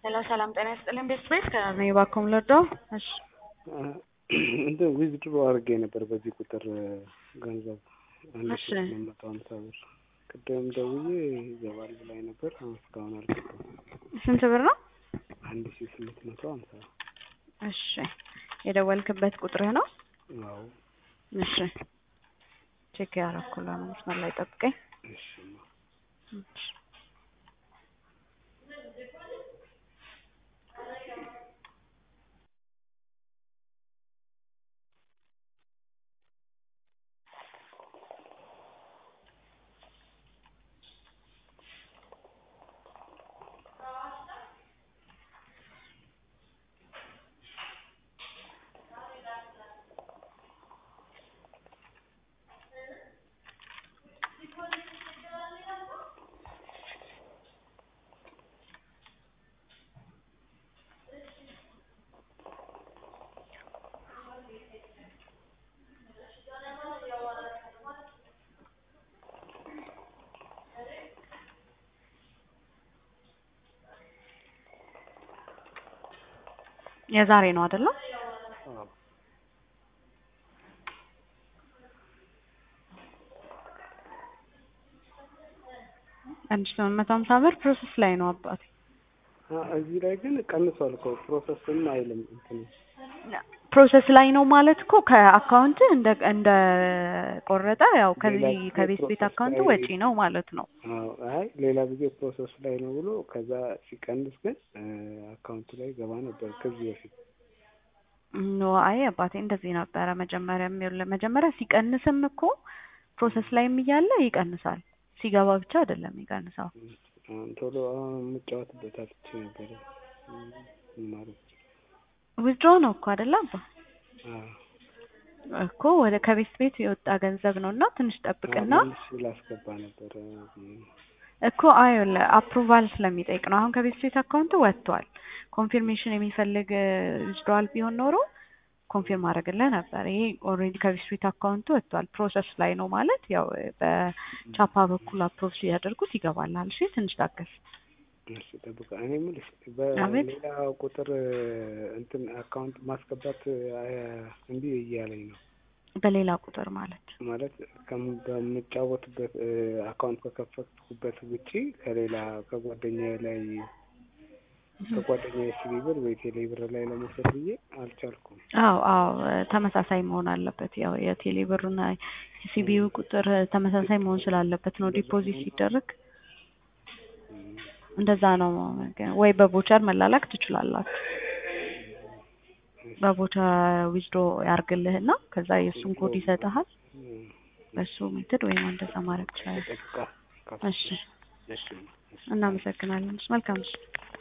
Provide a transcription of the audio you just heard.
ሄሎ ሰላም ጤና ይስጥልኝ ቤት ቤት ከእኔ እባክዎ ልርዳው? እሺ እንትን ዊዝድሮ አድርጌ ነበር በዚህ ቁጥር ገንዘብ አንድ እሺ። ሺ ስምንት መቶ ሀምሳ ብር ቅድም ደውዬ ይገባል ብላኝ ነበር። አሁን እስካሁን አልገባም። ስንት ብር ነው? አንድ ሺ ስምንት መቶ ሀምሳ እሺ የደወልክበት ቁጥርህ ነው? አዎ እሺ ቼክ ያደረኩልህ ነው። መስመር ላይ ጠብቀኝ። እሺ እሺ። የዛሬ ነው አይደለ? አዎ አንድ ሺህ ስምንት መቶ ሀምሳ ብር ፕሮሰስ ላይ ነው አባቴ። አ- እዚህ ላይ ግን ቀንሷል እኮ ፕሮሰስም አይልም እንትን ፕሮሰስ ላይ ነው ማለት እኮ ከአካውንት እንደ እንደ ቆረጠ ያው ከዚህ ሌላ ጊዜ ከቤት ቤት ፕሮሰስ አካውንት ላይ- ወጪ ነው ማለት ነው። አዎ አይ ሌላ ጊዜ ፕሮሰስ ላይ ነው ብሎ ከዛ ሲቀንስ ግን አካውንቱ ላይ ገባ ነበር ከዚህ በፊት ኖ አይ አባቴ እንደዚህ ነበረ መጀመሪያ ይኸውልህ መጀመሪያ ሲቀንስም እኮ ፕሮሰስ ላይም እያለ ይቀንሳል። ሲገባ ብቻ አይደለም ይቀንሳው። አሁን ቶሎ አሁን የምጫወትበት አልቼ ነበረ ማለት ዊዝድሮ ነው እኮ አይደለ አባ አዎ እኮ ወደ ከቤት ቤት የወጣ ገንዘብ ነው እና ትንሽ ጠብቅና መልስ ላስገባ ነበረ እኮ አይኸውልህ አፕሩቫል ስለሚጠይቅ ነው። አሁን ከቤት ቤት አካውንት ወጥቷል። ኮንፊርሜሽን የሚፈልግ ዊዝድሮዋል ቢሆን ኖሮ ኮንፊርም አደረግልህ ነበር። ይሄ ኦልሬዲ ከቤት ቤት አካውንት ወጥቷል። ፕሮሰስ ላይ ነው ማለት ያው በቻፓ በኩል አፕሮቭ ሲያደርጉት ይገባልሃል። እሺ ትንሽ ታገስ። እሺ ጠብቃ እኔ የምልሽ አቤት። በሌላ ቁጥር እንትን አካውንት ማስገባት አያ- እምቢ እያለኝ ነው በሌላ ቁጥር ማለት ማለት ከም- በምጫወትበት አካውንት ከከፈትኩበት ውጪ ከሌላ ከጓደኛዬ ላይ ከጓደኛዬ ሲቢ ብር ወይ ቴሌ ብር ላይ ለመውሰድ ብዬ አልቻልኩም። አዎ አዎ ተመሳሳይ መሆን አለበት። ያው የቴሌ ብሩና የሲቢዩ ቁጥር ተመሳሳይ መሆን ስላለበት ነው ዲፖዚት ሲደረግ እንደዛ ነው። ወይ በቮቸር መላላክ ትችላላችሁ። በቮቸር ዊዝድሮ ያርግልህና ከዛ የእሱን ኮድ ይሰጥሃል። በሱ ሜትድ ወይም እንደዛ ማድረግ ትችላለህ። ጠብቃ እሺ እሺ እናመሰግናለን። መልካም እሺ